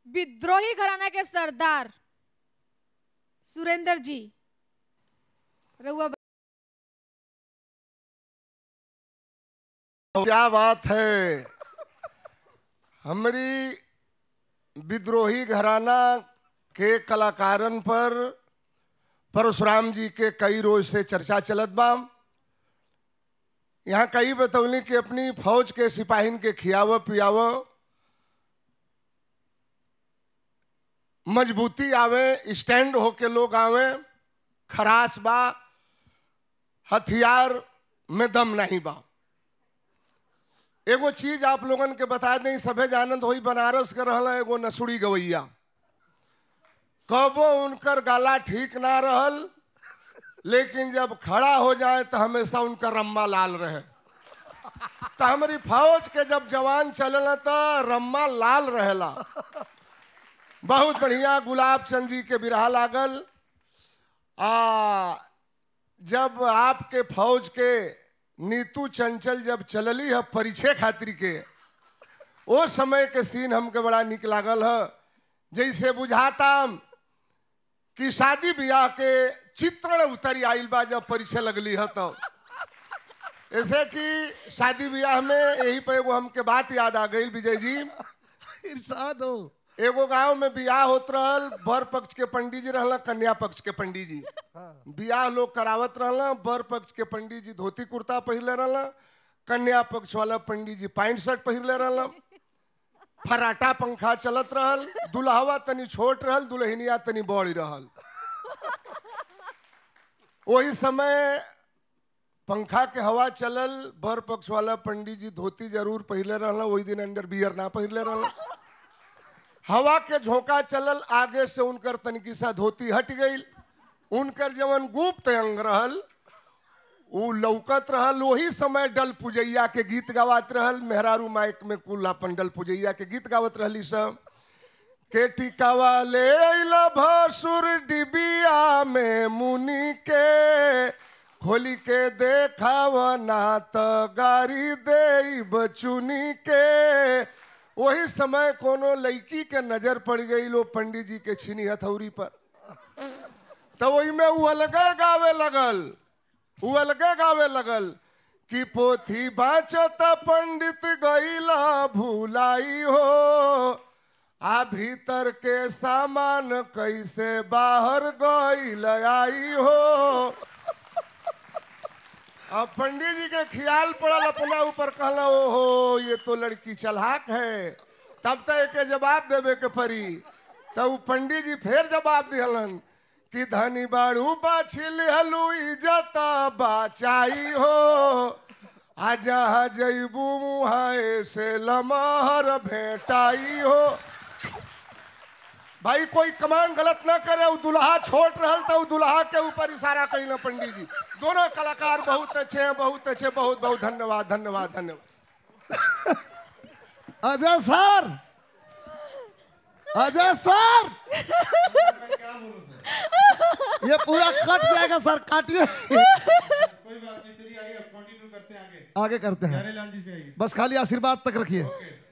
विद्रोही घराना के सरदार सुरेंद्र जी रउआ क्या बात है हमारी विद्रोही घराना के कलाकारन पर परशुराम जी के कई रोज से चर्चा चलत बा यहाँ कई बतौली कि अपनी फौज के सिपाहीन के खियाव पियाव मजबूती आवे स्टैंड होके लोग आवे खरास बा हथियार में दम नहीं बा एगो चीज आप लोगन के बता दें सभे जानत होई बनारस के रहल एगो नसुड़ी गवैया कबो उनकर गाला ठीक ना रहल लेकिन जब खड़ा हो जाए तो हमेशा उनका रम्मा लाल रहे तो हमारी फौज के जब जवान चलल तो रम्मा लाल रहेला बहुत बढ़िया गुलाब चंद जी के बिरहा लागल आ जब आपके फौज के नीतू चंचल जब चलली है परिचय खातिर के ओ समय के सीन हमके बड़ा निक लागल है जैसे बुझाता कि शादी ब्याह के चित्रण उतरी आइल बा जब परिचय लगली है तो ऐसे कि शादी ब्याह में यही पे एगो हमके बात याद आ गई विजय जी इरशाद हो एगो गांव में बियाह होत रहल बर पक्ष के पंडित जी रहल कन्या पक्ष के पंडित जी बियाह लोग करावत रहल बर पक्ष के पंडित जी धोती कुर्ता पहिरले रहल कन्या पक्ष वाला पंडित जी पैंट शर्ट पहिरले रहल फराटा पंखा चलत रहल दुल्हवा तनी छोट रहल दुल्हनिया तनी बड़ी रहल वही समय पंखा के हवा चलल बर पक्ष वाला पंडित जी धोती जरूर पहिरले रहल वही दिन अंडर बियर ना पहिरले रहल हवा के झोंका चलल आगे से उनकर तनिकी सा धोती हट गई उनकर जवन गुप्त अंग रहल उ लौकत रहल वही समय डल पुजैया के गीत गावत रहल मेहरारू माइक में कुल अपन डल पुजैया के गीत गावत रहली सब के टिकावा ले अइला भसुर डिबिया में मुनि के खोली के देखाव ना त गारी दे बचुनी के वही समय कोनो लड़की के नजर पड़ गई लो पंडित जी के छीनी हथौरी पर तो वही में उ अलगे गावे लगल उ अलगे गावे लगल कि पोथी बाचत पंडित गईला भूलाई हो आ भीतर के सामान कैसे बाहर गईल आई हो अब पंडित जी के ख्याल पड़ल अपना ऊपर कहला ओहो ये तो लड़की चलाक है तब तो एके जवाब देवे के पड़ी तब उ पंडित जी फिर जवाब दिहलन कि धनी बाड़ू बाछिल हलू इज्जत बाचाई हो आजा जैबू मुहाए से लमहर भेटाई हो भाई कोई कमान गलत ना करे उ दुल्हा छोट रहल तो उ दुल्हा के ऊपर इशारा कइल पंडित जी दोनों कलाकार बहुत अच्छे हैं बहुत अच्छे बहुत बहुत धन्यवाद धन्यवाद धन्यवाद अजय सर अजय सर ये पूरा कट जाएगा सर काटिए कोई बात नहीं चलिए आइए कंटिन्यू करते हैं आगे आगे करते हैं प्यारे लाल जी से आइए बस खाली आशीर्वाद तक रखिए